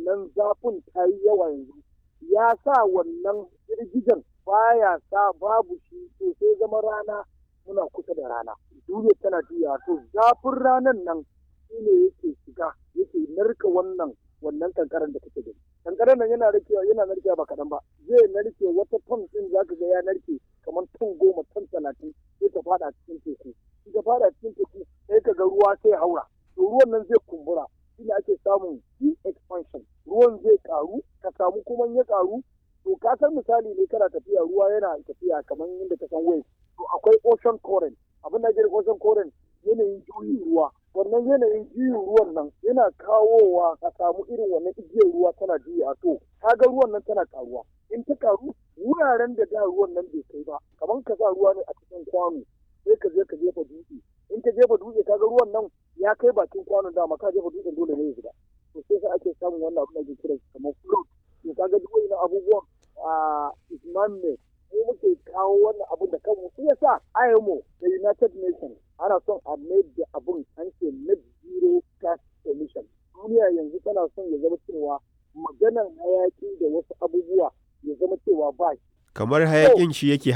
wannan zafin ta yi yawa yanzu ya sa wannan girgijen baya sa babu shi to sai zama rana muna kusa da rana duniya tana juya to zafin ranan nan shine yake shiga yake narka wannan wannan kankaran da kake gani kankaran nan yana narkewa yana narkewa ba kaɗan ba zai narke wata ton ɗin zaka ga ya narke kamar ton goma ton talatin sai ta fada cikin teku in ta fada cikin teku sai ka ga ruwa sai haura to ruwan nan zai kumbura shine ake samun expansion ruwan zai karu ka samu kuma ya karu to ka san misali ne kana tafiya ruwa yana tafiya kamar yadda ka san wave to akwai ocean current abin da ake ocean current yanayin juyin ruwa wannan yanayin juyin ruwan nan yana kawowa ka samu irin wannan igiyar ruwa tana juya to kaga ruwan nan tana karuwa in ta karu wuraren da da ruwan nan bai kai ba kamar ka sa ruwa ne a cikin kwano sai ka je ka jefa dutse in ka jefa dutse kaga ruwan nan ya kai bakin kwanon dama ka jefa dutsen dole ne ya zuba to sai sai ake samun wannan abin da ake kira kamar float to kaga duk wani abubuwan a isman ne mu muke kawo wannan abin da kanmu shi yasa IMO da United Nations ana son a mai da abin an ce net zero gas emission duniya yanzu tana son ya zama cewa maganar hayaki da wasu abubuwa ya zama cewa ba shi kamar hayakin shi yake